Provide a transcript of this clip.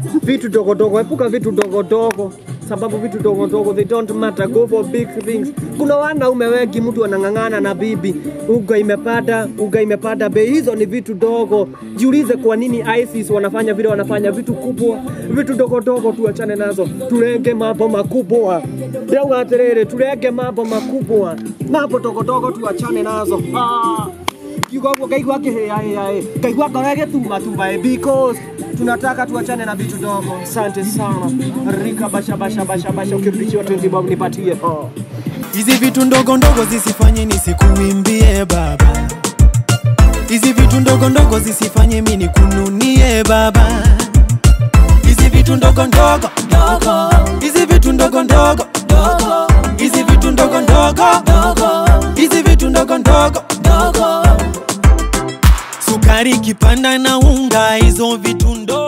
vitu dogo dogo, epuka vitu dogo dogo sababu vitu dogo dogo they don't matter, go for big things. Kuna wanaume wengi, mtu anang'ang'ana na bibi, uga imepanda, uga imepanda bei. Hizo ni vitu dogo. Jiulize kwa nini ISIS wanafanya vile wanafanya, vitu kubwa, vitu dogo dogo tuachane nazo, tulenge mambo makubwa. Leo atiriri, tulenge mambo makubwa, mambo dogo dogo tuachane nazo. Ah kiugo guo ngaigua akĩhĩahĩaĩ ngaigua ngoro ĩgĩtumatumbaĩ because tunataka tuachane na vitu dogo asante sana rika basha basha basha basha ukirudishiwa 20 bob nipatie oh. Hizi vitu ndogo ndogo zisifanye nisikuimbie baba, hizi vitu ndogo ndogo zisifanye mimi nikununie baba, hizi vitu ndogo ndogo ndogo, hizi vitu ndogo ndogo ndogo, hizi vitu ndogo ndogo ndogo, hizi vitu ndogo ndogo ndogo, sukari kipanda na unga, hizo vitu ndogo